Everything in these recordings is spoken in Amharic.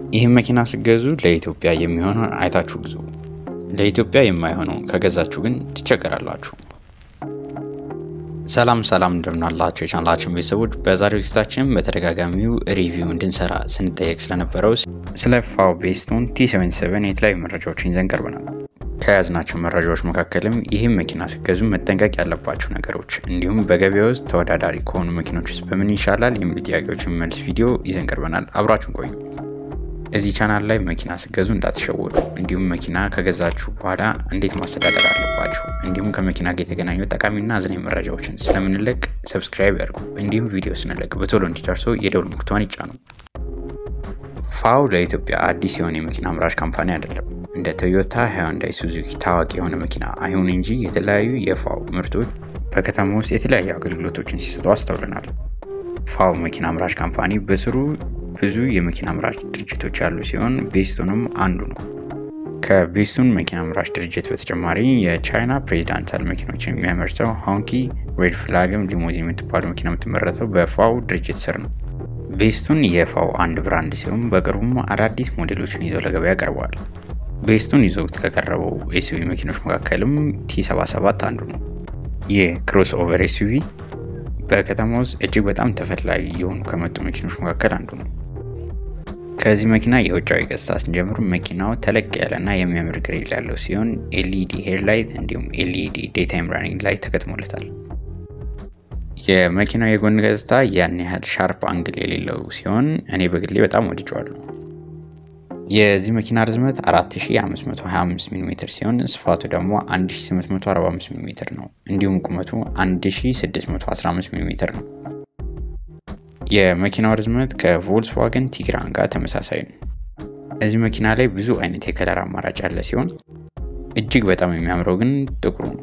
ይህም መኪና ስገዙ ለኢትዮጵያ የሚሆነውን አይታችሁ ግዙ። ለኢትዮጵያ የማይሆነውን ከገዛችሁ ግን ትቸገራላችሁ። ሰላም ሰላም እንደምናላቸው የቻናላችን ቤተሰቦች፣ በዛሬው ዝግጅታችን በተደጋጋሚው ሪቪው እንድንሰራ ስንጠየቅ ስለነበረው ስለ ፋው ቤስቶን ቲ77 የተለያዩ መረጃዎችን ይዘን ቀርበናል። ከያዝናቸው መረጃዎች መካከልም ይህም መኪና ስገዙ መጠንቀቅ ያለባቸው ነገሮች እንዲሁም በገበያ ውስጥ ተወዳዳሪ ከሆኑ መኪኖች ውስጥ በምን ይሻላል የሚሉ ጥያቄዎችን መልስ ቪዲዮ ይዘን ቀርበናል። አብራችሁን ቆዩ። እዚህ ቻናል ላይ መኪና ስገዙ እንዳትሸወዱ፣ እንዲሁም መኪና ከገዛችሁ በኋላ እንዴት ማስተዳደር አለባችሁ፣ እንዲሁም ከመኪና ጋር የተገናኙ ጠቃሚና አዝናኝ መረጃዎችን ስለምንለቅ ሰብስክራይብ ያድርጉ። እንዲሁም ቪዲዮ ስንለቅ በቶሎ እንዲደርሰው የደውል ምልክቷን ይጫኑ። ፋው ለኢትዮጵያ አዲስ የሆነ የመኪና አምራች ካምፓኒ አይደለም። እንደ ቶዮታ፣ ሃዩንዳይ፣ ሱዙኪ ታዋቂ የሆነ መኪና አይሁን እንጂ የተለያዩ የፋው ምርቶች በከተማ ውስጥ የተለያዩ አገልግሎቶችን ሲሰጡ አስተውለናል። ፋው መኪና አምራች ካምፓኒ በስሩ ብዙ የመኪና አምራች ድርጅቶች ያሉ ሲሆን ቤስቶንም አንዱ ነው። ከቤስቶን መኪና አምራች ድርጅት በተጨማሪ የቻይና ፕሬዚዳንታል መኪኖችን የሚያመርተው ሆንኪ ሬድ ፍላግም ሊሞዚን የምትባሉ መኪና የምትመረተው በፋው ድርጅት ስር ነው። ቤስቶን የፋው አንድ ብራንድ ሲሆን በቅርቡም አዳዲስ ሞዴሎችን ይዘው ለገበያ ቀርበዋል። ቤስቶን ይዘውት ከቀረበው ኤስዩቪ መኪኖች መካከልም ቲ77 አንዱ ነው። ይህ ክሮስ ኦቨር ኤስዩቪ በከተማ ውስጥ እጅግ በጣም ተፈላጊ የሆኑ ከመጡ መኪኖች መካከል አንዱ ነው። ከዚህ መኪና የውጫዊ ገጽታ ስንጀምር መኪናው ተለቅ ያለና የሚያምር ግሪል ያለው ሲሆን ኤልኢዲ ሄድላይት እንዲሁም ኤልኢዲ ዴይታይም ራኒንግ ላይ ተገጥሞለታል። የመኪናው የጎን ገጽታ ያን ያህል ሻርፕ አንግል የሌለው ሲሆን እኔ በግሌ በጣም ወድጀዋለሁ። የዚህ መኪና ርዝመት 4525 ሚሜ ሲሆን ስፋቱ ደግሞ 1845 ሚሜ ነው። እንዲሁም ቁመቱ 1615 ሚሜ ነው። የመኪናው ርዝመት ከቮልስዋገን ቲግራን ጋር ተመሳሳይ ነው። እዚህ መኪና ላይ ብዙ አይነት የከለር አማራጭ ያለ ሲሆን እጅግ በጣም የሚያምረው ግን ጥቁሩ ነው።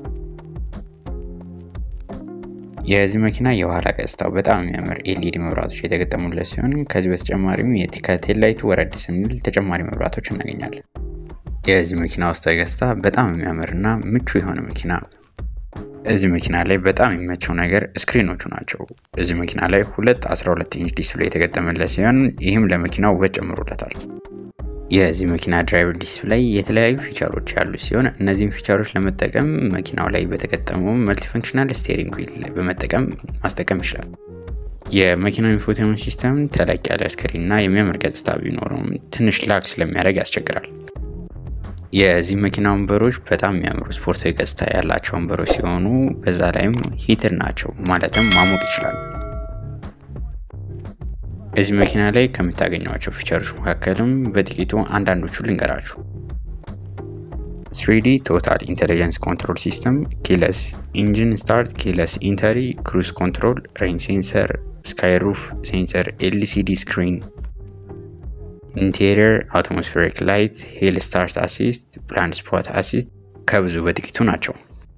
የዚህ መኪና የኋላ ገጽታው በጣም የሚያምር ኤልኢዲ መብራቶች የተገጠሙለት ሲሆን ከዚህ በተጨማሪም ከቴላይቱ ወረድ ስንል ተጨማሪ መብራቶች እናገኛለን። የዚህ መኪና ውስጣዊ ገጽታ በጣም የሚያምርና ምቹ የሆነ መኪና ነው። እዚህ መኪና ላይ በጣም የሚመቸው ነገር ስክሪኖቹ ናቸው። እዚህ መኪና ላይ ሁለት 12 ኢንች ዲስፕሌይ የተገጠመለት ሲሆን ይህም ለመኪናው ውበት ጨምሮለታል። የዚህ መኪና ድራይቨር ዲስፕሌይ የተለያዩ ፊቸሮች ያሉ ሲሆን እነዚህም ፊቸሮች ለመጠቀም መኪናው ላይ በተገጠመው መልቲፈንክሽናል ስቴሪንግ ዊል በመጠቀም ማስጠቀም ይችላል። የመኪናው ኢንፎቴመንት ሲስተም ተለቅ ያለ ስክሪን እና የሚያምር ገጽታ ቢኖረውም ትንሽ ላክ ስለሚያደርግ ያስቸግራል። የዚህ መኪና ወንበሮች በጣም የሚያምሩ ስፖርታዊ ገጽታ ያላቸው ወንበሮች ሲሆኑ በዛ ላይም ሂትር ናቸው፣ ማለትም ማሞቅ ይችላል። እዚህ መኪና ላይ ከምታገኟቸው ፊቸሮች መካከልም በጥቂቱ አንዳንዶቹ ልንገራችሁ። 3ዲ ቶታል ኢንቴሊጀንስ ኮንትሮል ሲስተም፣ ኪለስ ኢንጂን ስታርት፣ ኪለስ ኢንተሪ፣ ክሩዝ ኮንትሮል፣ ሬን ሴንሰር፣ ስካይሩፍ ሴንሰር፣ ኤልሲዲ ስክሪን፣ ኢንቴሪየር አትሞስፌሪክ ላይት፣ ሂል ስታርት አሲስት፣ ብላይንድ ስፖት አሲስት ከብዙ በጥቂቱ ናቸው።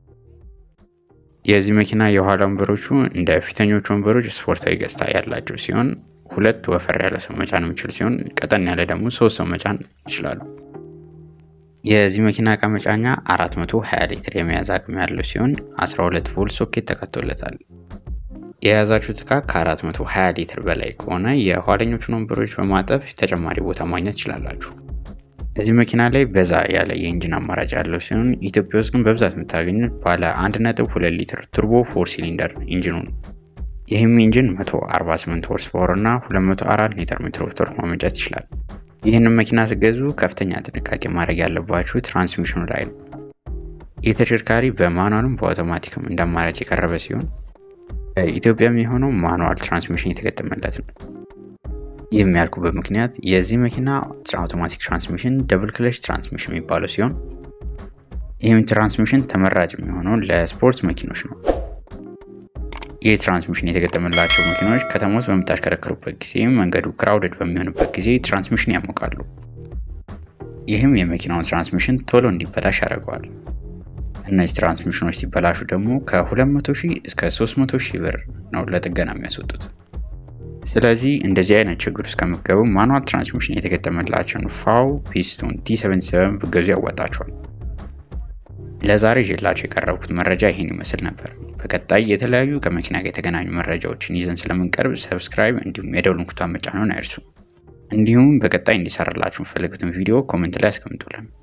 የዚህ መኪና የኋላ ወንበሮቹ እንደ ፊተኞቹ ወንበሮች ስፖርታዊ ገጽታ ያላቸው ሲሆን ሁለት ወፈር ያለ ሰው መጫን የሚችል ሲሆን ቀጠን ያለ ደግሞ ሶስት ሰው መጫን ይችላሉ። የዚህ መኪና እቃ መጫኛ 420 ሊትር የመያዝ አቅም ያለው ሲሆን 12 ቮልት ሶኬት ተካቶለታል። የያዛችሁት እቃ ከ420 ሊትር በላይ ከሆነ የኋለኞቹን ወንበሮች በማጠፍ ተጨማሪ ቦታ ማግኘት ትችላላችሁ። እዚህ መኪና ላይ በዛ ያለ የኢንጂን አማራጭ ያለው ሲሆን ኢትዮጵያ ውስጥ ግን በብዛት የምታገኙት ባለ 1.2 ሊትር ቱርቦ ፎር ሲሊንደር ኢንጂኑ ነው። ይህም ኢንጂን 148 ሆርስ ፓወር እና 204 ሊትር ሜትር ኦፍ ቶርክ ማመንጨት ይችላል። ይህንን መኪና ስገዙ ከፍተኛ ጥንቃቄ ማድረግ ያለባችሁ ትራንስሚሽኑ ላይ ነው። ይህ ተሽከርካሪ በማኑዋልም በአውቶማቲክም እንደ አማራጭ የቀረበ ሲሆን ኢትዮጵያ የሚሆነው ማኑዋል ትራንስሚሽን የተገጠመለት ነው። ይህም ያልኩበት ምክንያት የዚህ መኪና አውቶማቲክ ትራንስሚሽን ደብል ክለች ትራንስሚሽን የሚባለው ሲሆን ይህም ትራንስሚሽን ተመራጭ የሚሆነው ለስፖርት መኪኖች ነው። ይህ ትራንስሚሽን የተገጠመላቸው መኪኖች ከተማ ውስጥ በምታሽከረክሩበት ጊዜ መንገዱ ክራውድድ በሚሆንበት ጊዜ ትራንስሚሽን ያሞቃሉ። ይህም የመኪናውን ትራንስሚሽን ቶሎ እንዲበላሽ ያደርገዋል። እነዚህ ትራንስሚሽኖች ሲበላሹ ደግሞ ከ200 ሺህ እስከ 300 ሺህ ብር ነው ለጥገና የሚያስወጡት። ስለዚህ እንደዚህ አይነት ችግር ውስጥ ከምትገቡ ማኑዋል ትራንስሚሽን የተገጠመላቸውን ፋው ፒስቶን ቲ77 ብገዙ ያዋጣቸዋል። ለዛሬ ይዤላቸው የቀረብኩት መረጃ ይህን ይመስል ነበር። በቀጣይ የተለያዩ ከመኪና ጋር የተገናኙ መረጃዎችን ይዘን ስለምንቀርብ ሰብስክራይብ እንዲሁም የደውል ምልክቱን መጫንዎን አይርሱ። እንዲሁም በቀጣይ እንዲሰራላችሁ የምፈልጉትን ቪዲዮ ኮመንት ላይ አስቀምጡልን።